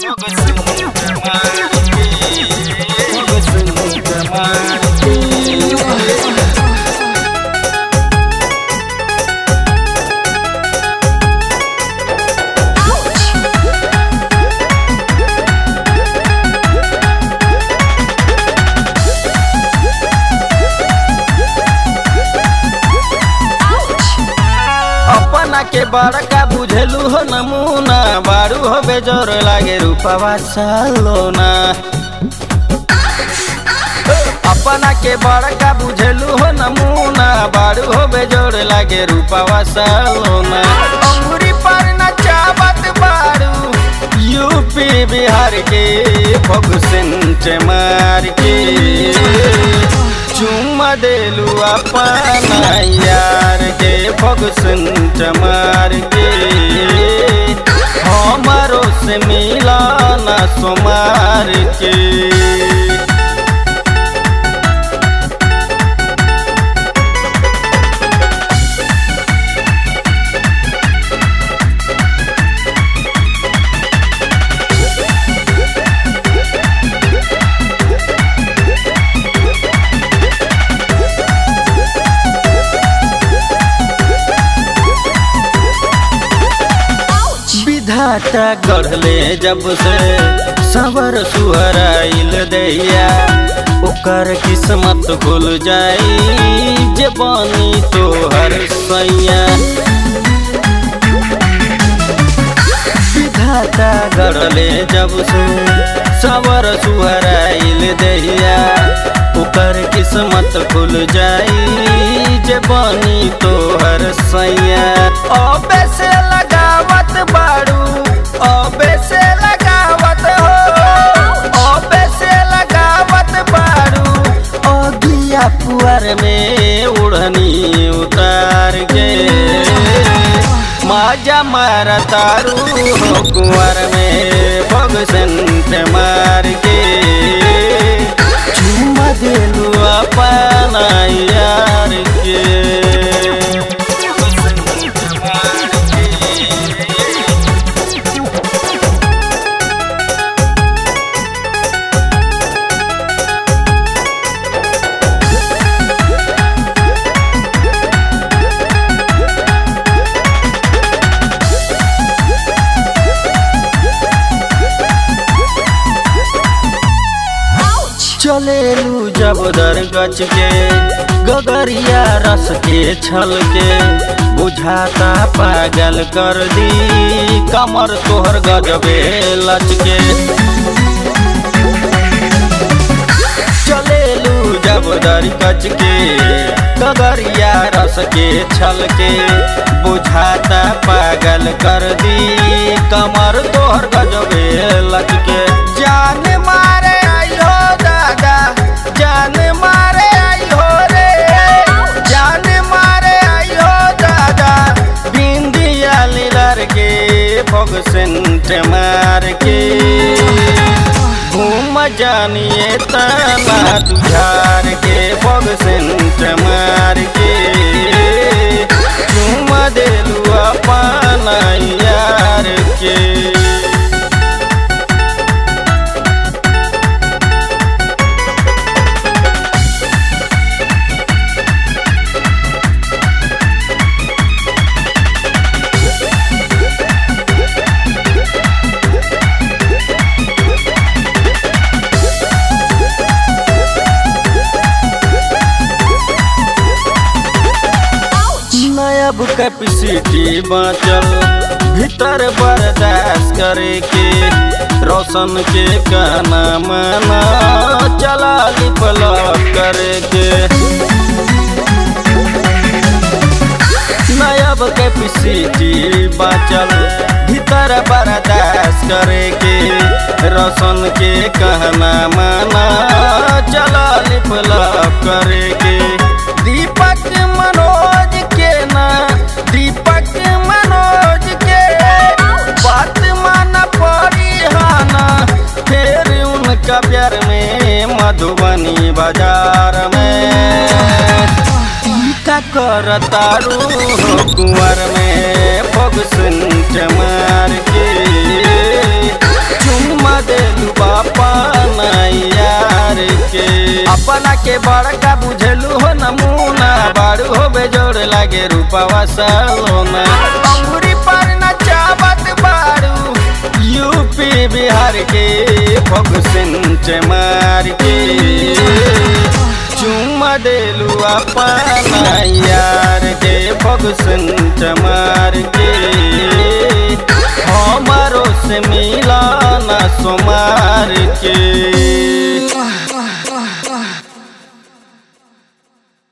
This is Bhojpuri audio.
अपना के बड़का बुझेलू हो नमूना बारू हो बेजोर लागे रूपवा सालोना अपना के बड़का बुझेलू हो नमूना बारू हो बेजोर लागे रूपवा सालोना अंगुरी पर नचावत बारू यूपी बिहार के फगुसेंट मार के चुम्मा देलू अपना यार के फगुसेंट मार के हमारो से मिला ना सोमार के विधाता गढ़ले जब से सवर सुहराइल दैया ओकर किस्मत खुल जाई जे बनी तोहर सैया विधाता गढ़ले जब से सवर सुहराइल दैया ओकर किस्मत खुल जाई जे बनी तोहर सैया अबे से लगावत बारू अबे से लगावत हो अबे से लगावत बारू अगिया पुअर में उड़नी उतार के माजा मार तारू हो कुंवर में भगसंत मार के चुम्मा दिलू अपना यार के चलेलू जब दर गच के गगरिया रस के छल के बुझाता पागल कर दी कमर तोहर गजबे लच के चलेलू जब दर गच के गगरिया रस के छल के बुझाता पागल कर दी कमर तोहर गजबे लच के जान मारे आयो दादा जान मारे आयो रे जान मारे आयो दादा बिंदिया लीलर के भगसेंट मार के घूम जानिए तना तुझार के भगसेंट मार के चुम देलू अपना यार के नयब कैपेसिटी बाँचल भीतर बर्दाश्त करे के रोशन के कहना माना चला लिपलक करे के नयब कैपेसिटी बाँचल भीतर बर्दाश्त करे के रोशन के कहना माना चला लिपलक करे के दीपक मनोज के ना दीपक मनोज के बात माना पड़ी हाना फिर उनका प्यार में मधुबनी बाजार में का कर तारू कुंवर में फगुसन मार के चुम्मा अपना के बड़का बुझेलू हो नमूना बारू हो बेजोड़ लागे रूपावा सलोना अंगूरी पर नचावत बारू यूपी बिहार के फगुसिन मार के चुम्मा देलू अपना यार के फगुसिन मार के हमारो से मिलाना सोमार के